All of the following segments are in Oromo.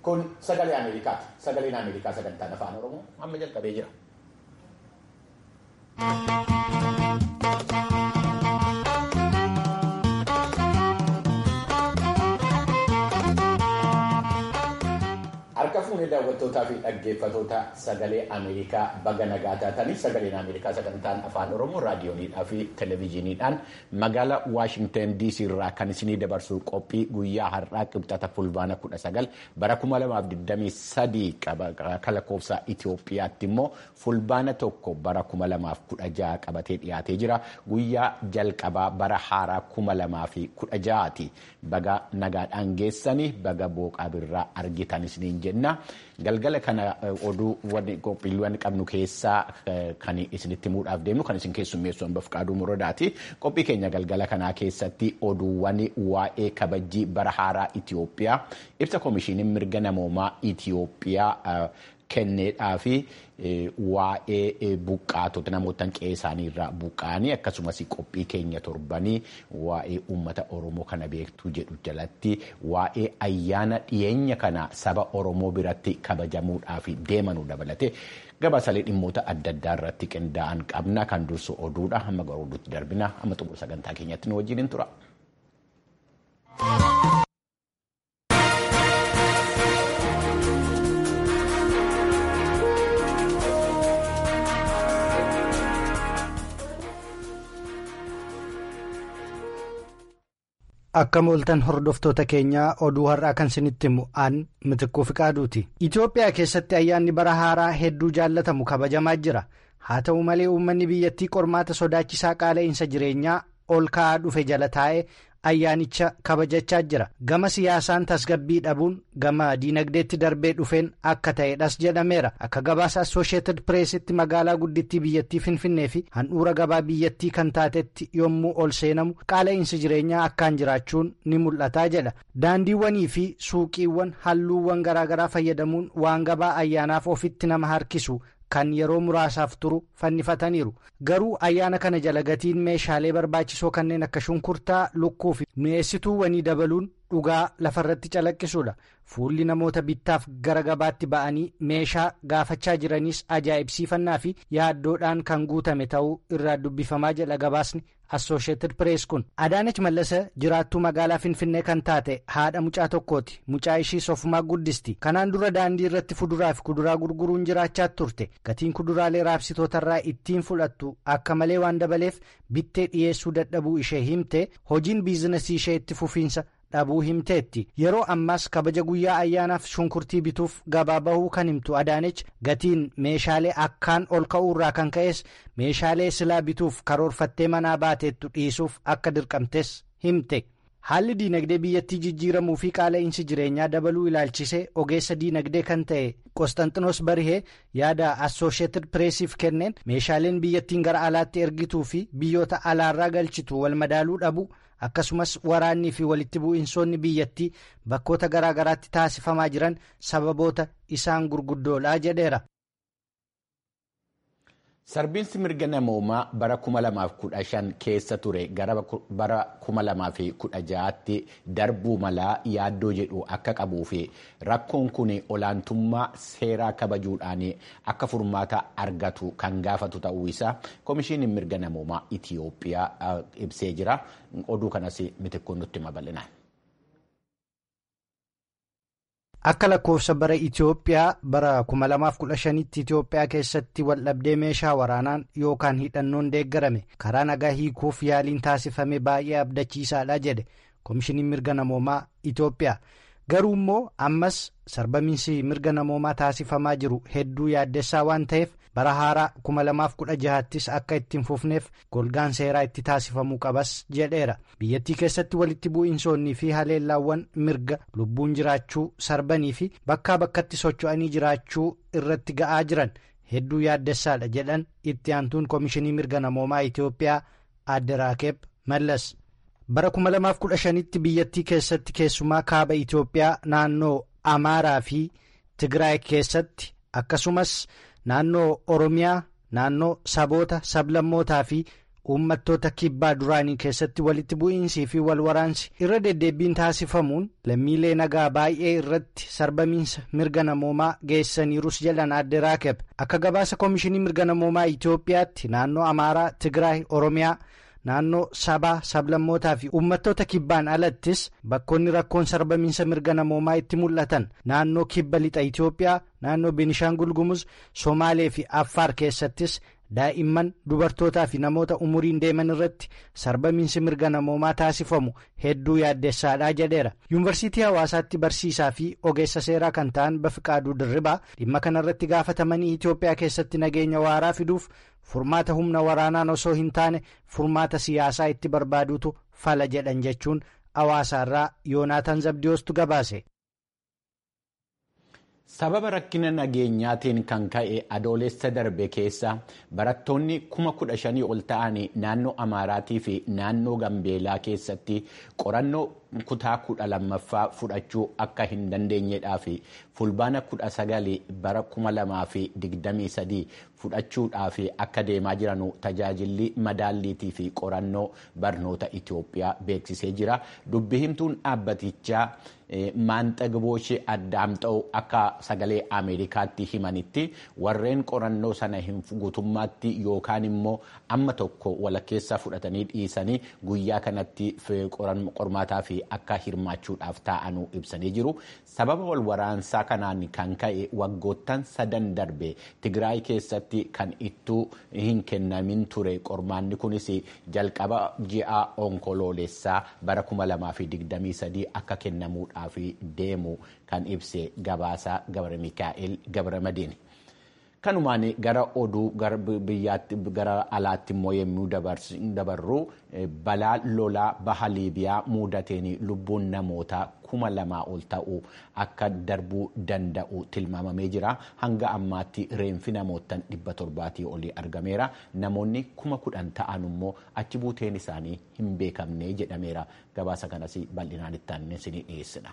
Kun sagalee Ameerikaati. Sagaleen Ameerikaa sagantaan afaan Oromoo amma jalqabee jira. Harka fuunee daawwattootaa fi dhaggeeffatoota sagalee Ameerikaa baga nagaa taatanii sagaleen Ameerikaa sagantaan afaan Oromoo raadiyooniidhaa fi televezyiiniidhaan magaalaa Waashingtan DC irraa kan isinii dabarsu qophii guyyaa har'aa qibxata fulbaana 19 bara 2023 akka lakkoofsa Itoophiyaatti immoo fulbaana tokko bara 2016 qabatee dhiyaatee jira. Guyyaa jalqabaa bara haaraa 2016ti. Baga nagaadhaan geessanii baga booqaa birraa argitan isiniin jenna. Galgala kana oduu qophiiwwan qabnu keessaa kan isinitti himuudhaaf deemnu kan isin keessummeessu hamba Fqaaduu Muradaati. Qophii keenya galgala kanaa keessatti oduuwwan waa'ee kabajjii bara haaraa Itoophiyaa ibsa komishiiniin mirga namoomaa Itoophiyaa kenneedhaa fi waa'ee buqqaatota namoota qe'ee isaanii irraa buqqa'anii akkasumas qophii keenya torbanii waa'ee uummata Oromoo kana beektuu jedhu jalatti waa'ee ayyaana dhiyeenya kana saba Oromoo biratti kabajamuudhaaf deemanuu dabalate gabaasalee dhimmoota adda addaa irratti qindaa'an qabna kan dursu oduudha hamma gara oduutti darbina amma xumura sagantaa keenyatti nu wajjin tura. Akka mooltan hordoftoota keenyaa oduu har'aa kan isinitti himu aan mitikkuu fiqaaduuti. Itoophiyaa keessatti ayyaanni bara haaraa hedduu jaallatamu kabajamaa jira. Haa ta'u malee uummanni biyyattii qormaata sodaachisaa qaala'insa jireenyaa ol ka'aa dhufe jala taa'ee ayyaanicha kabajachaa jira. Gama siyaasaan tasgabbii dhabuun gama diinagdeetti darbee dhufeen akka ta'edhas jedhameera. Akka gabaasa Assooshieetid Pireesitti magaalaa guddittii biyyattii Finfinnee fi handhuura gabaa biyyattii kan taatetti yommuu ol seenamu qaala'insi jireenyaa akkaan jiraachuun ni mul'ataa jedha. Daandiiwwanii fi suuqiiwwan halluuwwan garaagaraa fayyadamuun waan gabaa ayyaanaaf ofitti nama harkisu. kan yeroo muraasaaf turu fannifataniiru garuu ayyaana kana jala gatiin meeshaalee barbaachisoo kanneen akka shunkurtaa lukkuu fi mi'eessituuwwanii dabaluun dhugaa lafarratti calaqqisuudha fuulli namoota bittaaf gara gabaatti ba'anii meeshaa gaafachaa jiraniis ajaa'ibsiifannaa fi yaaddoodhaan kan guutame ta'uu irraa dubbifamaa jedha gabaasni assooshieetid pirees kun adaanach mallasa jiraattuu magaalaa finfinnee kan taate haadha mucaa tokkooti mucaa ishii sofumaa guddisti kanaan dura daandii irratti fuduraa fi kuduraa gurguruun jiraachaa turte gatiin kuduraalee raabsitootarraa ittiin fudhattu akka malee waan dabaleef bittee dhiyeessuu dadhabuu ishee himte hojiin biizinasii ishee itti fufiinsa dhabuu himteetti yeroo ammaas kabaja guyyaa ayyaanaaf shunkurtii bituuf gabaa bahuu kan himtu adaanech gatiin meeshaalee akkaan ol ka'uurraa kan ka'es meeshaalee silaa bituuf karoorfattee manaa baateettu dhiisuuf akka dirqamtes himte haalli diinagdee biyyattii jijjiiramuu fi qaala'insi jireenyaa dabaluu ilaalchisee ogeessa diinagdee kan ta'e qostanxinos barihee yaada assooshieetid pireesiif kenneen meeshaaleen biyyattiin gara alaatti ergituu fi biyyoota alaarraa galchitu wal madaaluu dhabu. akkasumas waraannii fi walitti bu'iinsoonni biyyattii bakkoota garaa garaatti taasifamaa jiran sababoota isaan gurguddoodha jedheera. Sarbiinsi mirga namoomaa bara 2015 keessa ture gara bara 2016tti darbuu malaa yaaddoo jedhu akka qabuu fi rakkoon kun olaantummaa seeraa kabajuudhaan akka furmaata argatu kan gaafatu ta'uu isaa komishiiniin mirga namoomaa Itiyoophiyaa ibsee jira. Oduu kanas mitikkoon nutti hima bal'inaan. Akka lakkoofsa bara Itoophiyaa bara 2015tti Itoophiyaa keessatti waldhabdee meeshaa waraanaan yookaan hidhannoon deeggarame karaa nagaa hiikuuf yaaliin taasifame baay'ee abdachiisaadha jedhe komishiniin mirga namoomaa Itoophiyaa. Garuu immoo ammas sarbamiinsi mirga namoomaa taasifamaa jiru hedduu yaaddessaa waan ta'eef bara haaraa 2016ttis akka ittiin fufneef golgaan seeraa itti taasifamuu qabas jedheera. Biyyattii keessatti walitti bu'iinsoonnii fi haleellaawwan mirga lubbuun jiraachuu sarbanii fi bakkaa bakkatti socho'anii jiraachuu irratti ga'aa jiran hedduu yaaddessaadha jedhan itti aantuun komishinii mirga namoomaa Itoophiyaa adde Raakeeb Mallas. bara 2015tti biyyattii keessatti keessumaa kaaba Itoophiyaa naannoo Amaaraa fi Tigraay keessatti akkasumas naannoo Oromiyaa naannoo saboota sablammootaa fi uummattoota kibbaa duraanii keessatti walitti bu'iinsii fi walwaraansi irra deddeebiin taasifamuun lammiilee nagaa baay'ee irratti sarbamiinsa mirga namoomaa geessaniirus jedhan adde raakeb akka gabaasa koomishinii mirga namoomaa itiyoophiyaatti naannoo amaaraa tigraay oromiyaa. naannoo sabaa sablammootaa fi uummattoota kibbaan alattis bakkoonni rakkoon sarbamiinsa mirga namoomaa itti mul'atan naannoo kibba lixa itiyoophiyaa naannoo beenishaangul gumuz somaalee fi affaar keessattis daa'imman dubartootaa fi namoota umuriin deeman irratti sarbamiinsi mirga namoomaa taasifamu hedduu yaaddessaadhaa jedheera yuunivarsiitii hawaasaatti barsiisaa fi ogeessa seeraa kan ta'an bafiqaaduu dirribaa dhimma kanarratti gaafatamanii itiyoophiyaa keessatti nageenya waaraa fiduuf furmaata humna waraanaan osoo hin taane furmaata siyaasaa itti barbaaduutu fala jedhan jechuun hawaasaarraa yoonaataan zabdiyoostu gabaase. sababa rakkina nageenyaatiin kan ka'e adoolessa darbe keessa barattoonni kuma kudha shanii ol ta'anii naannoo amaaraatii fi naannoo gambeelaa keessatti qorannoo kutaa kudha lammaffaa fudhachuu akka hin dandeenyedhaa fi fulbaana kudha sagalii bara kuma lamaa fi digdamii sadii fudhachuudhaaf akka deemaa jiranu tajaajilli madaalliitii fi qorannoo barnoota Itoophiyaa beeksisee jira dubbi himtuun dhaabbatichaa. maanxagabooshee addaamxa'u akka sagalee ameerikaatti himanitti warreen qorannoo sana hin guutummaatti yookaan immoo amma tokko walakkeessa fudhatanii dhiisanii guyyaa kanatti qormaataa fi akka hirmaachuudhaaf taa'anuu ibsanii jiru sababa wal waraansaa kanaan kan ka'e waggoottan sadan darbe tigraay keessatti kan ittuu hin kennamin ture qormaanni kunis jalqaba ji'a onkoloolessaa bara 2023 akka kennamuudha. fi deemu kan ibse gabaasa gabra mikaa'el gabra madiin kanumaan gara oduu biyyaatti gara alaatti immoo yommuu dabarru balaa lolaa baha liibiyaa muudateen lubbuun namootaa kuma lamaa ol ta'u akka darbuu danda'u tilmaamamee jira hanga ammaatti reenfi namootan dhibba torbaatii olii argameera namoonni kuma kudhan ta'an immoo achi buuteen isaanii hin beekamne jedhameera gabaasa kanas bal'inaan itti aanee isinii dhiyeessina.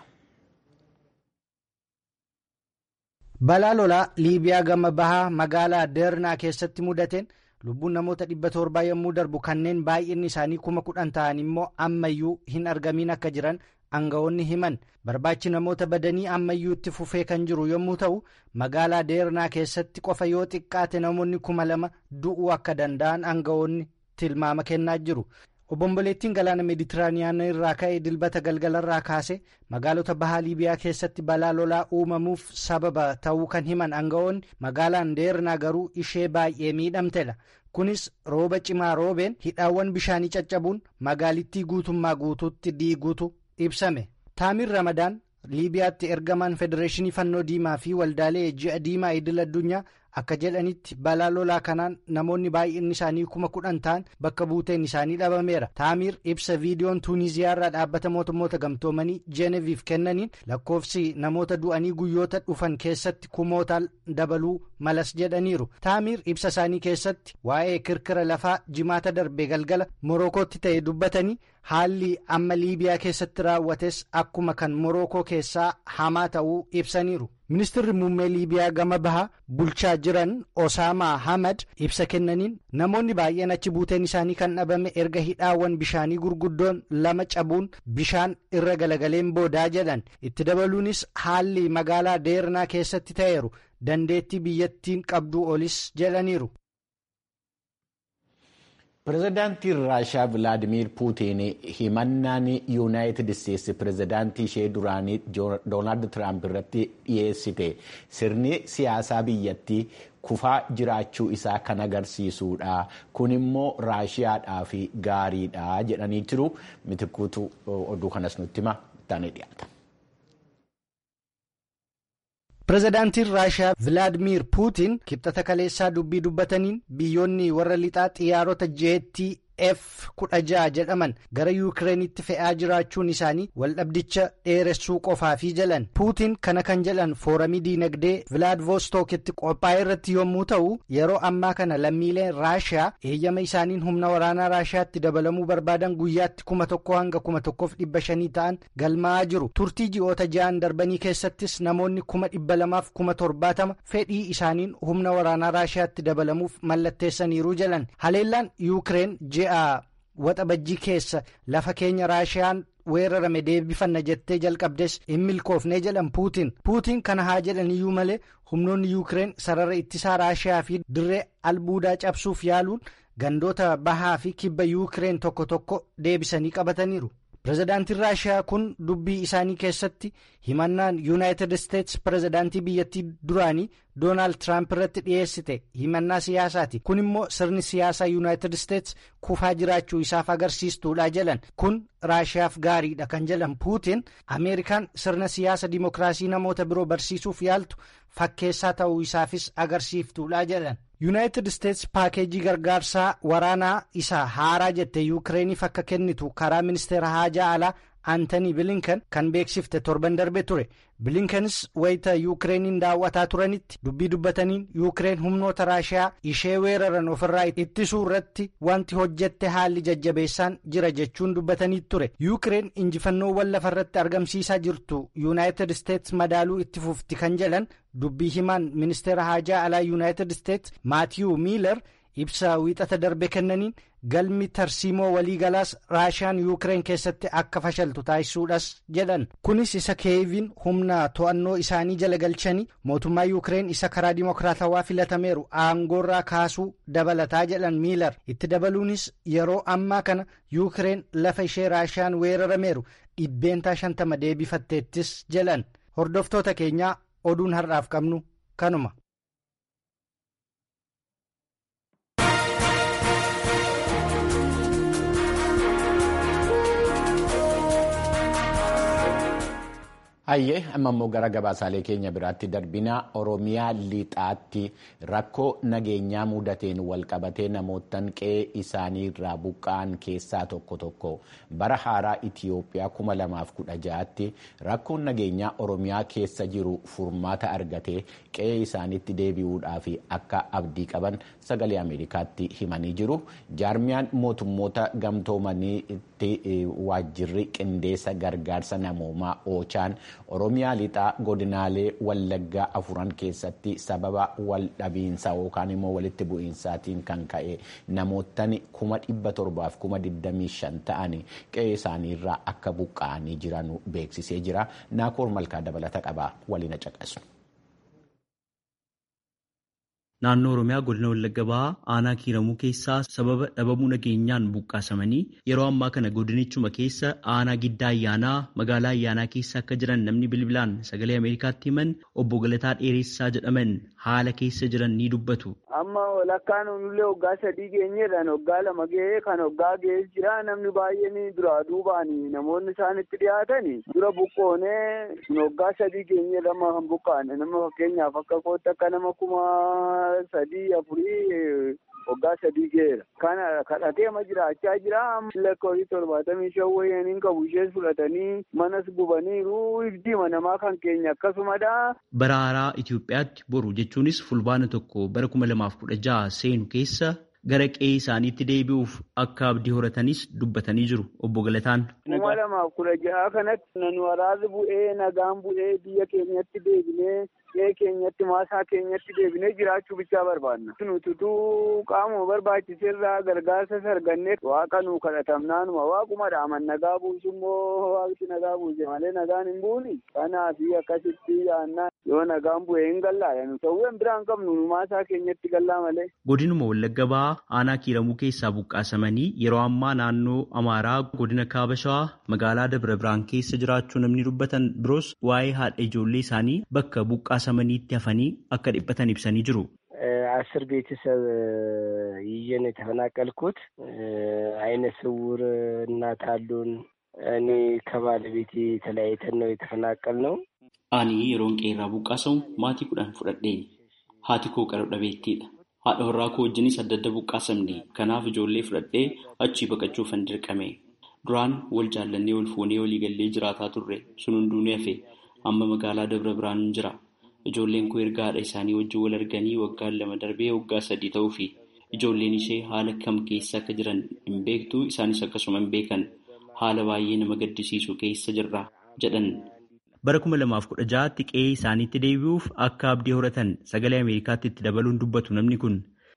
balaa lolaa liibiyaa gama bahaa magaalaa deernaa keessatti mudateen lubbuun namoota dhibba torbaa yommuu darbu kanneen baay'inni isaanii kuma kudhan ta'an immoo ammayyuu hin argamin akka jiran aangawoonni himan barbaachi namoota badanii ammayyuu itti fufee kan jiru yommuu ta'u magaalaa deernaa keessatti qofa yoo xiqqaate namoonni kuma lama du'uu akka danda'an aangawoonni tilmaama kennaa jiru. obomboleettiin galaana meeditiraaniyaanaa irraa ka'e dilbata galgalarraa kaase magaalota bahaa liibiyaa keessatti balaa lolaa uumamuuf sababa ta'uu kan himan aangawoonni magaalaan deernaa garuu ishee baay'ee miidhamtedha kunis rooba cimaa roobeen hidhaawwan bishaanii caccabuun magaalittii guutummaa guutuutti diiguutu ibsame taamir ramadaan liibiyaatti ergamaan federeeshinii fannoo diimaa fi waldaalee ji'a diimaa idil addunyaa akka jedhanitti balaa lolaa kanaan namoonni baay'inni isaanii kuma kudhan ta'an bakka buuteen isaanii dhabameera taamir ibsa viidiyoon tuuniziyaarraa dhaabbata mootummoota gamtoomanii jeeneviif kennaniin lakkoofsi namoota du'anii guyyoota dhufan keessatti kumootaan dabaluu malas jedhaniiru taamir ibsa isaanii keessatti waa'ee kirkira lafaa jimaata darbe galgala morokootti ta'e dubbatanii haalli amma liibiyaa keessatti raawwates akkuma kan morookoo keessaa hamaa ta'uu ibsaniiru. ministirri muummee liibiyaa gama bahaa bulchaa jiran osaamaa hamad ibsa kennaniin namoonni baay'een achi buuteen isaanii kan dhabame erga hidhaawwan bishaanii gurguddoon lama cabuun bishaan irra galagaleen boodaa jedhan itti dabaluunis haalli magaalaa deernaa keessatti ta'eeru dandeettii biyyattiin qabduu olis jedhaniiru. pirezidaantiin raashaa vilaadimiir puutiin himannaan yuunaayitid isteetsi pirezidaantii ishee duraanii doonaald tiraamp irratti dhiyeessite sirni siyaasaa biyyattii kufaa jiraachuu isaa kan agarsiisudha kun immoo raashiyaadhaaf gaariidha jedhanii jiru mitikuutu oduu kanas nutti hima taanee dhiyaata. pirezidaantiin raashiyaa vilaadimiir puutiin kibxata kaleessaa dubbii dubbataniin biyyoonni warra lixaa xiyyaarota jeettii f kudha ja'a jedhaman gara yuukireenitti fe'aa jiraachuun isaanii waldhabdicha dheeressuu qofaafii jalan puutiin kana kan jedhan fooramii diinagdee vilaadivostookitti qophaa'e irratti yommuu ta'u yeroo ammaa kana lammiileen raashiyaa eeyyama isaaniin humna waraanaa raashiyaatti dabalamuu barbaadan guyyaatti kuma tokko hanga kuma tokkoof dhibba shanii ta'an galmaa'aa jiru turtii ji'oota ja'an darbanii keessattis namoonni kuma dhibba lamaaf kuma torbaatama fedhii isaaniin humna waraanaa raashiyaatti dabalamuuf mallatteessaniiru jalan haleellaan yuukireen ji'a ji'a waxabajjii keessa lafa keenya raashiyaan weerarame deebifanna jettee jalqabdes hin milkoofne jedhan puutiin puutiin kana haa jedhan iyyuu malee humnoonni yuukireen sarara ittisaa raashiyaa fi dirree albuudaa cabsuuf yaaluun gandoota bahaa fi kibba yuukireen tokko tokko deebisanii qabataniiru. pirezidaantiin raashiyaa kun dubbii isaanii keessatti himannaan yuunaayitid isteetsi pirezidaantii biyyattii duraanii doonaald tiraamp irratti dhiyeessite himannaa siyaasaati kun immoo sirni siyaasaa yuunaayitid isteetsi kufaa jiraachuu isaaf agarsiistuudha jedhan kun raashiyaaf gaariidha kan jedhan puutiin ameerikaan sirna siyaasa dimokiraasii namoota biroo barsiisuuf yaaltu fakkeessaa ta'uu isaafis agarsiiftuudha jedhan. yuunaayitid isteetsi paakeejii gargaarsaa waraanaa isaa haaraa jette yuukireeniif akka kennitu karaa ministeera haajaa alaa aantanii bilinkan kan beeksifte torban darbe ture bilinkanis wayita yuukireeniin daawwataa turanitti dubbii dubbataniin yuukireen humnoota raashiyaa ishee weeraran ofirraa ittisuu irratti wanti hojjette haalli jajjabeessaan jira jechuun dubbatanii ture yuukireen injifannoowwan lafa irratti argamsiisaa jirtu yuunaayitid isteetsi madaaluu itti fufti kan jedhan dubbii himaan ministeera haajaa alaa yuunaayitid isteetsi maatiyuu miilar ibsa wiixata darbe kennaniin galmi tarsiimoo waliigalaas raashiyaan yuukireen keessatti akka fashaltu taasisuudhas jedhan kunis isa keeviin humna to'annoo isaanii jala galchanii mootummaa yuukireen isa karaa dimokiraatawaa filatameeru aangoorraa kaasuu dabalataa jedhan miilar itti dabaluunis yeroo ammaa kana yuukireen lafa ishee raashiyaan weerarameeru dhibbeentaa shantama deebifatteettis jedhan hordoftoota keenyaa oduun har'aaf qabnu kanuma. Hayyee amma immoo gara gabaasaalee keenya biraatti darbina Oromiyaa lixaatti rakkoo nageenyaa mudateen walqabatee namootaan qe'ee isaanii irraa buqqa'an keessaa tokko tokko bara haaraa Itiyoophiyaa kuma lamaaf kudha ja'aatti rakkoon nageenyaa Oromiyaa keessa jiru furmaata argatee qe'ee isaaniitti deebi'uudhaaf akka abdii qaban sagalee Ameerikaatti himanii jiru. Jaarmiyaan mootummoota gamtoomaniitti waajjirri qindeessa gargaarsa namoomaa oochaan. Oromiyaa lixaa godinaalee wallaggaa afuran keessatti sababa wal dhabiinsa yookaan immoo walitti bu'iinsaatiin kan ka'e namootni kuma dhibba torbaaf kuma digdamii shan ta'anii qe'ee isaaniirraa akka buqqa'anii jiran beeksisee jira. Naakoor Malkaa dabalata qabaa waliin caqasu. Naannoo Oromiyaa godina Wallagga Bahaa aanaa kiiramuu keessaa sababa dhabamuu nageenyaan buqqaasamanii yeroo ammaa kana godinichuma keessa aanaa giddaa ayyaanaa magaalaa ayyaanaa keessa akka jiran namni bilbilaan sagalee Ameerikaatti himan obbo Galataa Dheeressaa jedhaman haala keessa jiran ni dubbatu. Amma walakkaan onullee waggaa sadii geenyeedhaan waggaa lama ga'ee kan waggaa ga'ee jira namni baay'een duraa duubaan namoonni isaan itti dhiyaatan dura buqqoonee waggaa sadii geenyeedha amma kan buqqaane nama fakkeenyaaf akka kootti akka nama kuma sadii afurii waggaa sadii ga'eera. Kana kadhatee ma jiraachaa jira. Lakkoofsi torbaatamii shan wayyaaniin qabu ishees fudhatanii manas gubaniiru ifdiima namaa kan keenya akkasumadha. Bara haaraa Itoophiyaatti boru jechuunis fulbaana tokko bara kuma lamaaf kudha jaha seenu keessa gara qe'ee isaaniitti deebi'uuf akka abdii horatanis dubbatanii jiru obbo Galataan. Kuma lamaaf kudha jaha kanatti nan waraabni bu'ee nagaan bu'ee biyya keenyatti deebinee qe'ee keenyatti maasaa keenyatti deebinee jiraachuu bichaa barbaanna. Nututuu qaamuma barbaachiseerraa gargaarsa sargannee waaqa nuu kadhatamnaanuma waaquma dhaaman nagaa buusu immoo waaqti nagaa buuse malee nagaan hin buuni. Kanaaf akkasitti yaannaa yoo nagaan bu'ee hin gallaadha. Nu ta'uun biraan qabnu nu maasaa keenyatti gallaa malee. Godinuma Wallagga Bahaa aanaa kiiramuu keessaa buqqaasamanii yeroo ammaa naannoo Amaaraa godina Kaaba Shawaa magaalaa Dabra Biraan keessa jiraachuu namni dubbatan biroos waa'ee haadha ijoollee isaanii bakka buqqaasamaniitti hafanii akka dhiphatan ibsanii jiru. አስር ቤተሰብ ይዤ ነው የተፈናቀልኩት። አይነ ስውር እናት አሉን። እኔ ከባለቤቴ ተለያይተን ነው የተፈናቀል ነው። Ani yeroon qeerraa buqqaasamu maatii kudhan fudhadhee haati koo qara dhabeettiidha. Haadha warraa koo wajjinis adda adda buqqaasamne kanaaf ijoollee fudhadhee achii baqachuufan dirqame. Duraan wal jaallannee wal fuunee walii gallee jiraataa turre sun hunduu ni hafe amma magaalaa Dabra Biraan jira. Ijoolleen koo erga haadha isaanii wajjin wal arganii waggaan lama darbee waggaa sadii ta'uu fi ijoolleen ishee haala kam keessa akka jiran hin beektu isaanis akkasuma hin beekan haala baay'ee nama gaddisiisu keessa jirra jedhan. Bara kuma lamaaf kudha ja'aatti qe'ee isaaniitti deebi'uuf akka abdii horatan sagalee Ameerikaatti itti dabaluun dubbatu namni kun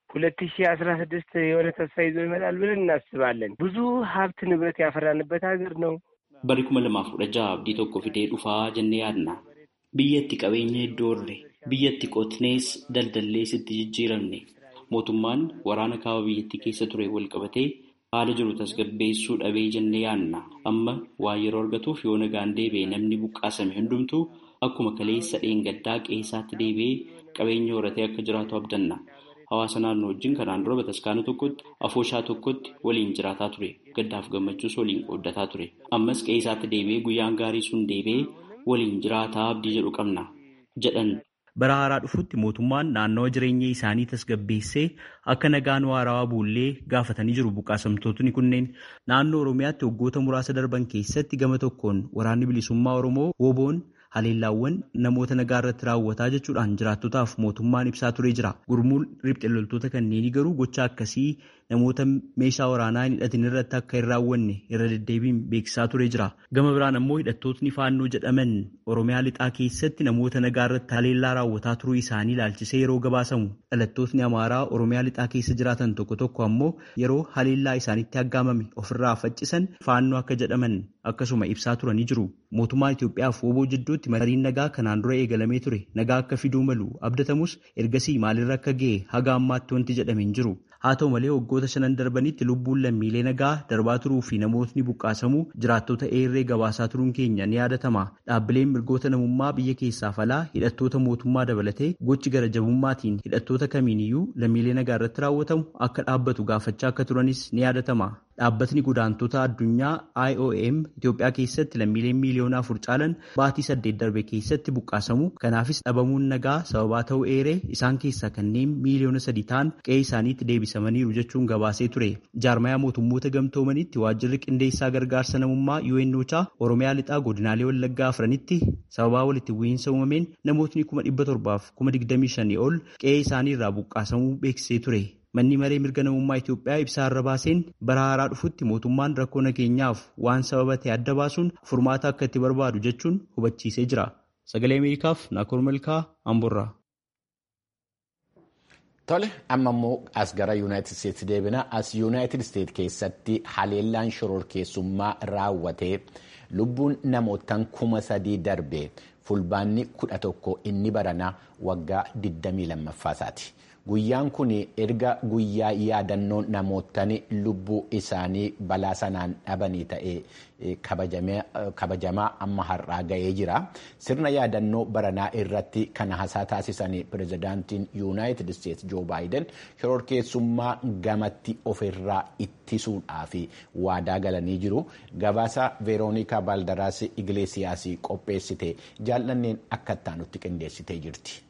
ሁለት ሺህ አስራ ስድስት የሆነ ተስፋ ይዞ ይመጣል ብለን እናስባለን። ብዙ ሀብት ንብረት ያፈራንበት ሀገር ነው። Bara kuma lamaaf kudha jaha abdii tokko fidee dhufaa jennee yaadna. Biyyatti qabeenya hedduu horre, biyyatti qotnees daldallees itti jijjiiramne. Mootummaan waraana kaaba biyyattii keessa ture wal qabatee haala jiru tasgabbeessuu dhabee jennee yaadna. Amma waa yeroo argatuuf yoo nagaan deebi'e namni buqqaasame hundumtuu akkuma kaleessa dheengaddaa qeessaatti deebi'ee qabeenya horatee akka jiraatu abdanna. Hawaasa naannoo wajjin kanaan dura bataskaana tokkotti afooshaa tokkotti waliin jiraataa ture. Gaddaaf gammachuus waliin qooddataa ture. Ammas qeessaatti deebi'ee guyyaan gaarii sun deebi'ee waliin jiraataa abdii jedhu qabna jedhan. Bara haaraa dhufutti mootummaan naannawa jireenya isaanii tasgabbeessee akka nagaan waarawaa buullee gaafatanii jiru buqqaasamtootni kunneen naannoo Oromiyaatti waggoota muraasa darban keessatti gama tokkoon waraanni bilisummaa Oromoo woboon haleellaawwan namoota nagaa irratti raawwataa jechuudhaan jiraattotaaf mootummaan ibsaa turee jira. Gurmuun riphxe loltoota kanneenii garuu gocha akkasii namoota meeshaa waraanaa hin hidhatin irratti akka hin raawwanne irra deddeebiin beeksisaa turee jira. Gama biraan ammoo hidhattootni faannoo jedhaman Oromiyaa lixaa keessatti namoota nagaa irratti haleellaa raawwataa turuu isaanii ilaalchisee yeroo gabaasamu. Dhalattootni Amaaraa Oromiyaa lixaa keessa jiraatan tokko tokko ammoo yeroo haleellaa isaanitti aggaamame ofirraa faccisan faannoo akka jedhaman akkasuma ibsaa turanii jiru. Mootummaan Itoophiyaa fi woboo jidduutti mariin nagaa kanaan dura eegalamee ture nagaa akka fiduu malu abdatamus ergasii maalirra akka ga'e haga ammaatti wanti jedhame hin jiru. Haa ta'u malee waggoota shanan darbanitti lubbuun lammiilee nagaa darbaa turuu fi namootni buqqaasamuu jiraattota eerree gabaasaa turuun keenya ni yaadatama. Dhaabbileen mirgoota namummaa biyya keessaaf alaa hidhattoota mootummaa dabalatee gochi gara jabummaatiin hidhattoota kamiiniyyuu lammiilee nagaa irratti raawwatamu akka dhaabbatu gaafachaa akka turanis ni yaadatama. Dhaabbatni godaantota addunyaa IOM Itoophiyaa keessatti lammiileen miiliyoona afur caalan baatii saddeet darbe keessatti buqqaasamu. Kanaafis dhabamuun nagaa sababaa ta'uu eeree isaan keessaa kanneen miiliyoona sadii ta'an qe'ee isaaniitti deebisamaniiru jechuun gabaasee ture. Jaarmayaa mootummoota gamtoomanitti waajjirri qindeessaa gargaarsa namummaa UNOChaa Oromiyaa lixaa godinaalee Wallaggaa afranitti sababaa walitti bu'iinsa uumameen namootni kuma dhibba torbaaf kuma digdamii shanii ol qe'ee isaaniirraa buqqaasamuu beeksisee ture. Manni maree mirga namummaa Itoophiyaa ibsaa irra baaseen bara haaraa dhufutti mootummaan rakkoo nageenyaaf waan sababa ta'e adda baasuun furmaata akka itti barbaadu jechuun hubachiisee jira. Sagalee Ameerikaaf Naakoor Malkaa Amborraa. Tole amma immoo as gara Yuunaayitid Isteetsi deebina. As Yuunaayitid Isteet keessatti haleellaan shororkeessummaa raawwatee lubbuun namootaan kuma sadii darbe fulbaanni kudha tokko inni baranaa waggaa 22ffasaati. Guyyaan kun erga guyyaa yaadannoo namootaan lubbuu isaanii balaa sanaan dhabanii ta'ee kabajamaa amma har'aa ga'ee jira. Sirna yaadannoo baranaa irratti kan haasaa taasisan pirezidaantiin Yuunaayitid Isteetsi Joo Baayiden shororkeessummaa gamatti ofirraa ittisuudhaaf waadaa galanii jiru. Gabaasa Veeroonikaa Baaldaraas Igileesiyaas qopheessite jaallanneen akka ittaanutti qindeessitee jirti.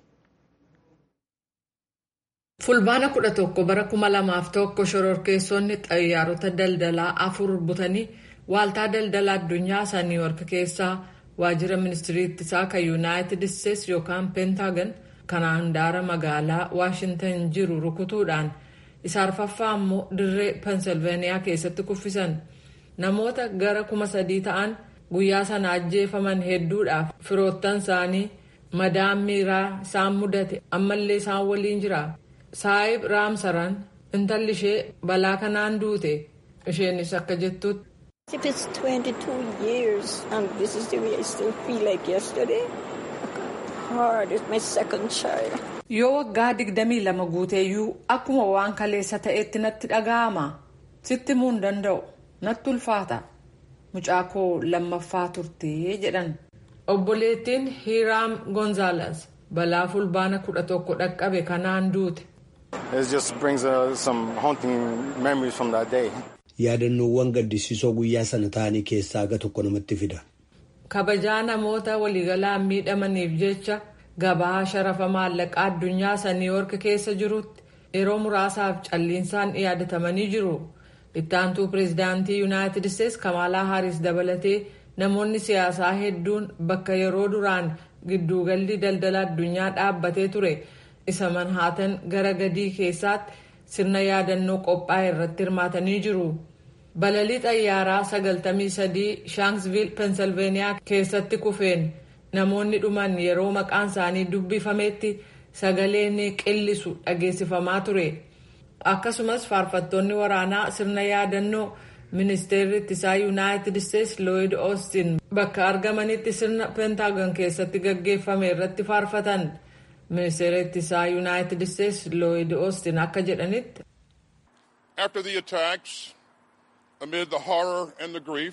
Fulbaana kudha tokko bara kuma lamaaf tokko shororkeessonni xayyaarota daldalaa afur butanii waaltaa daldala addunyaa isa niiwork keessaa waajjira ministirii ittisaa kan yuunaayitid isteetsi yookaan peentaagan kan handaara magaalaa waashintan jiru rukutuudhaan isa arfaffaa immoo dirree pensilveeniyaa keessatti kuffisan namoota gara kuma sadii ta'an guyyaa sana ajjeefaman hedduudhaaf firoottan isaanii madaan miiraa isaan mudate ammallee isaan waliin jira. saayib raamsaran intalli ishee balaa kanaan duute isheenis akka jettutti. If it's 22 years and this is the way I still feel like yesterday, hard is my second child. Yoo waggaa digdamii lama guuteeyyuu akkuma waan kaleessa ta'etti natti dhaga'ama. Sitti himuu hin danda'u. Natti ulfaata. Mucaa koo lammaffaa turtee jedhan. Obboleettiin Hiiraam Gonzaalaas balaa fulbaana kudha tokko dhaqqabe kanaan duute. It just brings uh, some haunting memories from that day. Yaadannoowwan gaddisiisoo guyyaa sana ta'anii keessaa aga tokko namatti fida. Kabajaa namoota waliigalaan miidhamaniif jecha gabaa sharafa maallaqaa addunyaa isa niiwork keessa jirutti yeroo muraasaaf calliinsaan yaadatamanii jiru. Ittaantuu pireezidaantii yuunaayitid isteetsi Kamaalaa Haaris dabalatee namoonni siyaasaa hedduun bakka yeroo duraan gidduugalli daldala addunyaa dhaabbatee ture. isa manhaatan gara gadii keessatti sirna yaadannoo qophaa'e irratti hirmaatanii jiru. Balalii xayyaaraa 93 Shanksville, Pennsylvania keessatti kufeen namoonni dhuman yeroo maqaan isaanii dubbifametti sagaleen qillisu dhageessifamaa ture. akkasumas faarfattoonni waraanaa sirna yaadannoo ministeerri ittisaa yuunaayitid isteetsi looyid oostin bakka argamanitti sirna peentaagon keessatti gaggeeffame irratti faarfatan ministeerri ittisaa yuunaayitid isteetsi looyid oostin akka jedhanitti. After the attacks, amid the horror and the grief,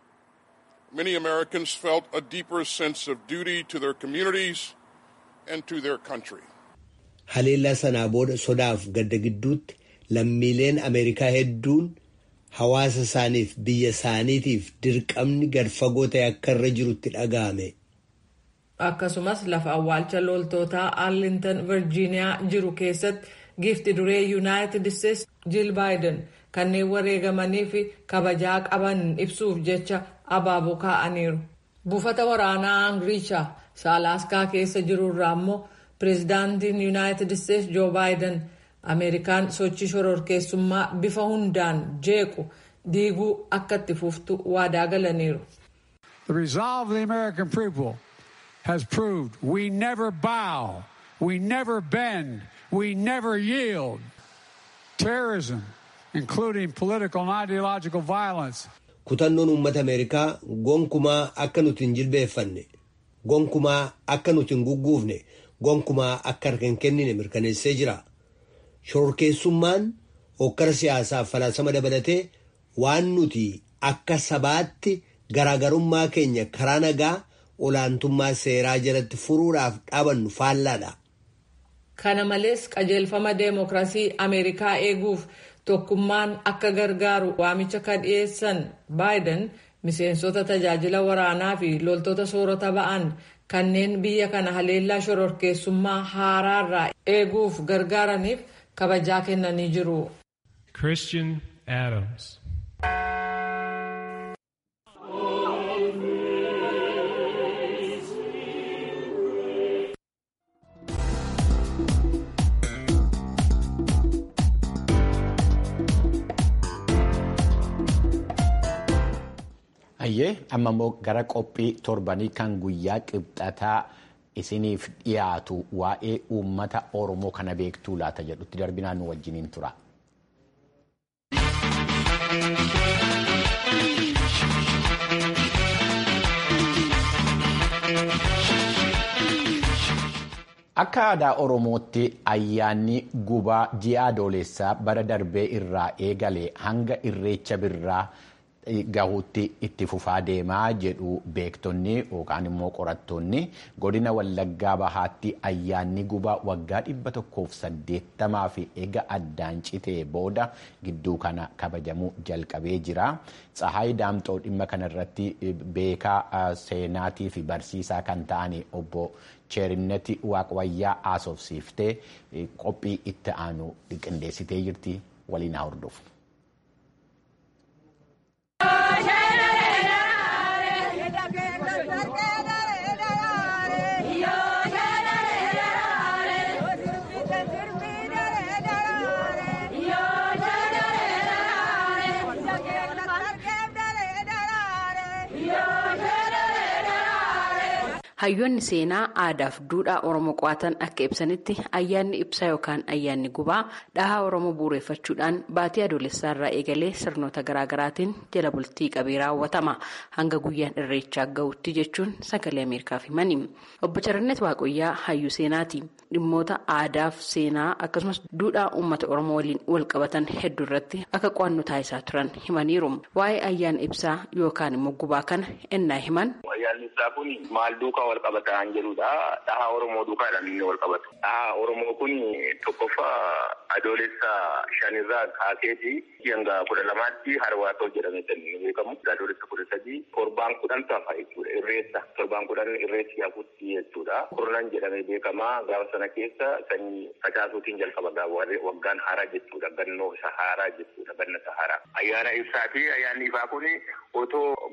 many Americans felt a deeper sense of duty to their communities and to their country. Haleellaa sanaa booda sodaaf gadda gidduutti lammiileen Ameerikaa hedduun hawaasa isaaniif biyya isaaniitiif dirqamni gad fagoo ta'e akka irra jirutti dhaga'ame. Akkasumas lafa awwaalcha loltootaa Arlington Virgiiniyaa jiru keessatti giifti duree Yuunaayitid Isteetsi Jiil Baayiden kanneen wareegamanii fi kabajaa qaban ibsuuf jecha abaaboo kaa'aniiru. Buufata waraanaa Angiricha Saalaaskaa keessa jirurraa immoo pireezidaantiin Yuunaayitid Isteetsi Joo Baayiden Ameerikaan sochii shororkeessummaa bifa hundaan jeequ diiguu akka itti fuftu waadaa galaniiru. The resolve of the American people has proved we never bow, we never bend, we never yield. Terrorism, including political and ideological violence. Kutannoon uummata Ameerikaa gonkumaa akka nuti hin jilbeeffanne, gonkumaa akka nuti hin gugguufne, gonkumaa akka harka hin kennine mirkaneessee jira. Shororkeessummaan hokkara siyaasaaf falaasama dabalatee waan nuti akka sabaatti garaagarummaa keenya karaa nagaa olaantummaa seeraa jalatti furuudhaaf dhaabannu faallaadha. Kana malees qajeelfama deemokiraasii Ameerikaa eeguuf tokkummaan akka gargaaru waamicha kan dhiyeessan Baayiden miseensota tajaajila waraanaa fi loltoota soorata ba'an kanneen biyya kana haleellaa shororkeessummaa haaraarraa eeguuf gargaaraniif kabajaa kennanii jiru. Christian Adams. Ayyee amma immoo gara qophii torbanii kan guyyaa qibxataa isiniif dhiyaatu waa'ee uummata Oromoo kana beektuu laata jedhutti darbinaan nu wajjiniin tura. Akka aadaa Oromootti ayyaanni gubaa ji'a adoolessaa bara darbee irraa eegale hanga irreecha birraa gahuutti itti fufaa deemaa jedhu beektonni yookaan immoo qorattoonni godina wallaggaa bahaatti ayyaanni gubaa waggaa dhibba tokkoof saddeettamaa fi eega addaan citee booda gidduu kana kabajamuu jalqabee jira. Tsahaay Daamxoo dhimma kanarratti beekaa seenaatii fi barsiisaa kan ta'an obbo Cheerinneti Waaqwayyaa haasofsiiftee qophii itti aanu qindeessitee jirti waliin haa hordofu. Hayyoonni seenaa aadaaf duudhaa Oromoo qo'atan akka ibsanitti ayyaanni ibsaa yookaan ayyaanni gubaa dhahaa Oromoo bu'uureffachuudhaan baatii adoolessaa irraa eegalee sirnoota garaagaraatiin jala bultii qabee raawwatama. Hanga guyyaan irreechaa gahuutti jechuun sagalee Ameerikaaf himani. Obbo Charnet Waaqoyyaa hayyuu seenaati. Dhimmoota aadaaf seenaa akkasumas duudhaa uummata Oromoo waliin wal qabatan hedduu irratti akka qo'annoo taasisaa turan himaniiru. Waa'ee ayyaana ibsaa yookaan immoo gubaa kana ennaa himan. Ayyaanni ibsaa kun maal duukaa wal qabataan jedhudha. Dhahaa Oromoo duukaadhaan inni wal qabatu. Dhahaa Oromoo kun tokkoffaa adoolessa shanirraa kaaseeti hanga kudha lamaatti harwaatoo jedhamee kan beekamu. Adoolessa kudha sadii torbaan kudhan tafa jechuudha. Irreessa torbaan kudhan irreessi hafuutti jechuudha. Kurnan jedhamee beekama. Gaafa sana keessa sanyii facaasuutiin jalqaba waggaan haaraa jechuudha. Gannoo isa haaraa jechuudha. Ganna isa haaraa. Ayyaana ibsaati. Ayyaanni ifaa kun otoo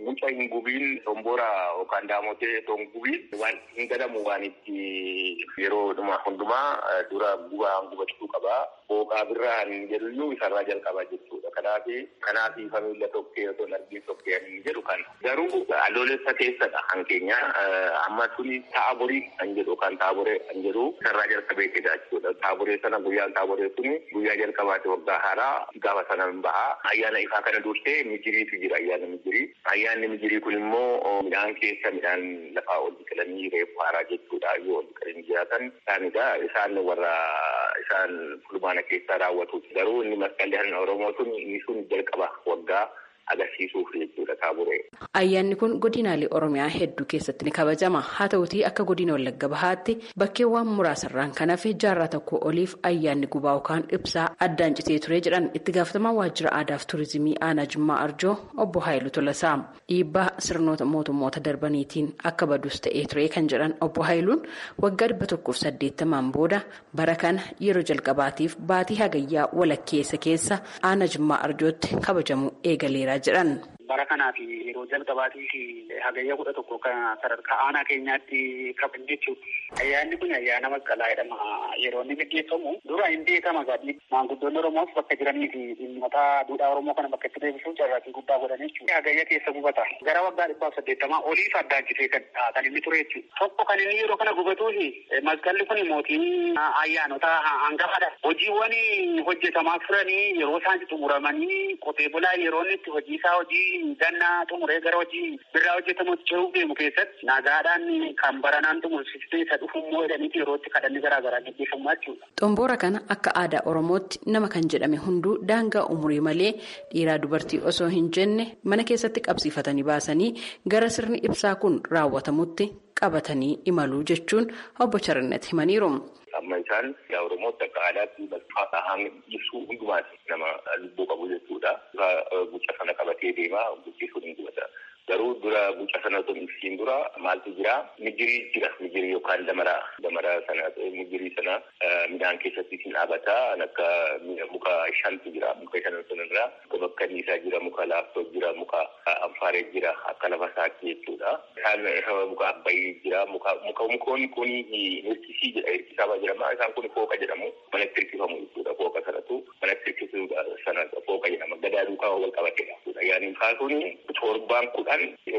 muca hin gubiin xomboora yookaan daamotee otoo hin gubiin waan hin gadamu waan itti yeroo hundumaa dura gubaan gubachuu qabaa. Booqaa birraan jedhuyyuu isarraa jalqabaa jechuudha. Kanaaf kanaaf famiila tokkee otoo argin tokkee hin jedhu kan. Garuu adoolessa keessadha hankeenya amma tuni taaborii kan jedhu kan taaboree kan jedhu isarraa jalqabee jedha jechuudha. Taaboree sana guyyaan taaboree suni guyyaa jalqabaati waggaa haaraa gaafa sana hin bahaa. Ayyaana ifaa kana dursee mijiriitu jira ayyaana mijirii. Ayyaanni mijirii kun immoo midhaan keessa midhaan lafaa ol biqilanii reefu haaraa jechuudha. Yoo ol biqilanii jiraatan isaanidha. Isaan warra isaan fulbaana keessaa raawwatu. Garuu inni masqalli Oromoo sun inni sun jalqaba waggaa agarsiisuuf jechuudha taaboree. Ayyaanni kun godinaalee Oromiyaa hedduu keessatti ni kabajama. Haa ta'utii akka godina Wallagga Bahaatti bakkeewwan muraasarraan kan hafe jaarraa tokko oliif ayyaanni gubaa yookaan ibsaa addaan citee ture jedhan itti gaafatamaa waajjira aadaa fi turizimii aanaa Jimmaa Arjoo obbo Haayiluu Tolasaa. Dhiibbaa sirnoota mootummoota darbaniitiin akka badus ta'ee ture kan jedhan obbo Haayiluun waggaa dhibba tokkoof saddeettamaan booda bara kana yeroo jalqabaatiif baatii hagayyaa walakkeessa keessa aanaa Jimmaa Arjootti kabajamu eegaleera jedhan. Bara kanaaf yeroo jalqabaatiif hagayya kudha tokko kan sadarkaa aanaa keenyaatti qaban jechuudha. Ayyaanni kun ayyaana masqalaa jedhama. Yeroo inni gaggeeffamu dura hin beekama gaadhi. Maanguddoonni Oromoos bakka jiranii fi dhimmoota duudhaa Oromoo kana bakka itti deebisuuf carraaqqii guddaa godhan jechuudha. Hagayya keessa gubata. Gara waggaa dhibbaaf saddeettamaa oliif addaan citee kan inni ture jechuudha. Tokko kan inni yeroo kana gubatuufi masqalli kun mootii ayyaanota hangafaadha. Hojiiwwan hojjetamaa turanii yeroo isaan xumuramanii qotee bulaa yeroo inni itti hojii isaa hojii gannaa xumuree gara hojii birraa hojjetamutti cehuuf deemu keessatti nagaadhaan kan baranaan xumursistee isa dhufummoo jedhaniiti yerootti kadhanni garaagaraa gaggeeffamu jechuudha. Xomboora kana akka aadaa Oromootti nama kan jedhame hunduu daangaa umurii malee dhiiraa dubartii osoo hin jenne mana keessatti qabsiifatanii baasanii gara sirni ibsaa kun raawwatamutti qabatanii imaluu jechuun obbo Charnet himaniiru. Amma isaan yaa Oromootti akka aadaatti balfaa hanga ibsuu hundumaati nama lubbuu qabu jechuudha. Guca sana qabatee deemaa guddisuun hin gubata. Garuu dura guca sana osoo ibsiin dura maaltu jira? Mijirii jira. Mijirii yookaan damaraa. Damaraa sana mijirii sana midhaan keessatti isin dhaabataa akka muka shantu jira. Muka shan sanarraa muka bakka dhiisaa jira. Muka laaftoo jira. Muka anfaaree jira. Akka lafa saakii jechuudha. Isaan muka abbayii jira. Muka mukoonni kun hirkisii jedha. Hirkisaa jedhama. Isaan kun fooqa jedhamu. Manatti hirkifamu jechuudha. Fooqa sanatu manatti hirkisuu sana fooqa jedhama. Gadaa duukaa wal qabatedha. Yaaniin kaasuun torbaan kudhan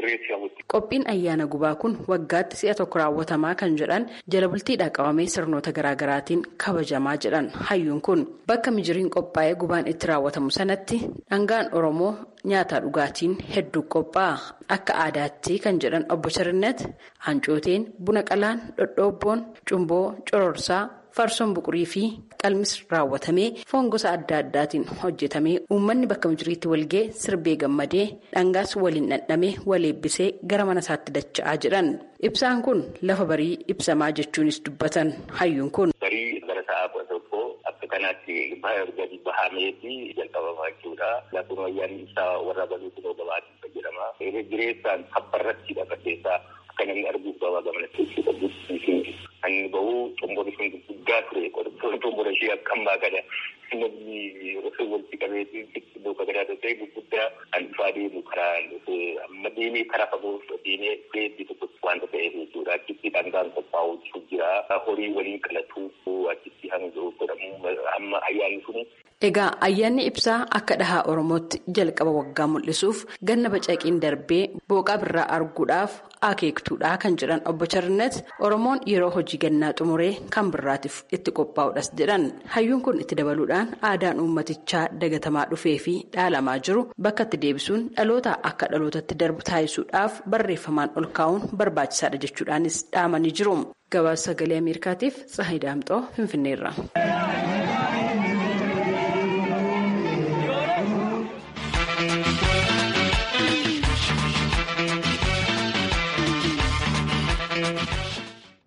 Qophiin ayyaana gubaa kun waggaatti si'a tokko raawwatamaa kan jedhan jala bultiidhaa qabamee sirnoota garaagaraatiin kabajamaa jedhan hayyuun kun bakka mijiriin qophaa'ee gubaan itti raawwatamu sanatti dhangaan oromoo nyaataa dhugaatiin hedduu qophaa'a akka aadaatti kan jedhan obbo Charnet hancooteen buna qalaan dhodhoobboon cumboo cororsaa. farsoon buqurii fi qalmis raawwatamee foon gosa adda addaatiin hojjetamee uummanni bakka mijiriitti walgee sirbee gammadee dhangaas waliin dhandhamee wal eebbisee gara mana isaatti dacha'aa jedhan ibsaan kun lafa barii ibsamaa jechuunis dubbatan hayyuun kun. barii gara sa'a kudha tokko akka kanaatti gadi bahameefi jalqabamaa jechuudha lafuma ayyaanni ibsaa warra baluu kunoo gabaatti jedhama jireessaan habbarratti dhaqateessaa akka namni arguuf gabaa gamanatti jechuudha. Ani bahu xomborii sun guddaa ture xomborii ishee akkam baakadha. Namni osoo walitti qabeetii iddoo gadaadha ta'e gurguddaa kan dhufaa deemu karaa amma deemee karaa fagoo deemee beetti tokko wanta ta'eef jechuudha. Achitti dhangaan qophaa'u jira. Horii waliin qalatu achitti hanga godhamu amma ayyaanni sun Egaa ayyaanni ibsaa akka dhahaa Oromootti jalqaba waggaa mul'isuuf ganna bacaqiin darbee booqaa birraa arguudhaaf akeektuudha kan jedhan obbo Charnet Oromoon yeroo hojii gannaa xumuree kan birraatiif itti qophaa'uudhas jedhan hayyuun kun itti dabaluudhaan aadaan uummatichaa dagatamaa dhufee fi dhaalamaa jiru bakka itti deebisuun dhaloota akka dhalootatti darbu taasisuudhaaf barreeffamaan ol kaa'uun barbaachisaadha jechuudhaanis dhaamanii jiru. Gabaasa sagalee Ameerikaatiif Tsahayi Daamxoo Finfinneerra.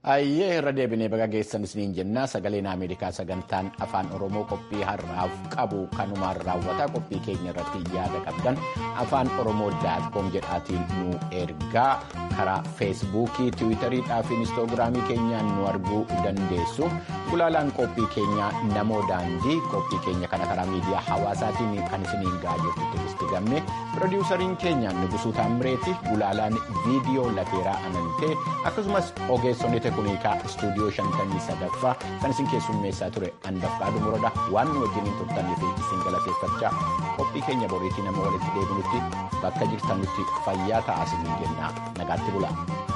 Ayyee irra deebinee baga geessan isiniin jennaa sagaleen Ameerikaa sagantaan afaan Oromoo qophii har'aaf qabu kanumaan raawwataa qophii keenya irratti yaada qabdan afaan Oromoo daatkoom jedhaatiin nu ergaa karaa feesbuukii tiwiitariidhaa fi inistoogiraamii keenyaan nu arguu dandeessu gulaalaan qophii keenyaa namoo daandii qophii keenya kana karaa miidiyaa hawaasaatiin kan isiniin ga'aa jirtu turisti gamme pirodiwusariin keenya Nugusuu Taammireeti gulaalaan viidiyoo lateeraa amantee akkasumas ogeessonni tekunikaa istuudiyoo shantamii sadaffaa kan isin keessummeessaa ture handaffaa dhumuradha waan nu wajjiniin turtanii fi isin galateeffachaa qophii keenya boriitii nama walitti deebinutti bakka jirtanutti fayyaa ta'aa isiniin jennaa nagaatti bulaa.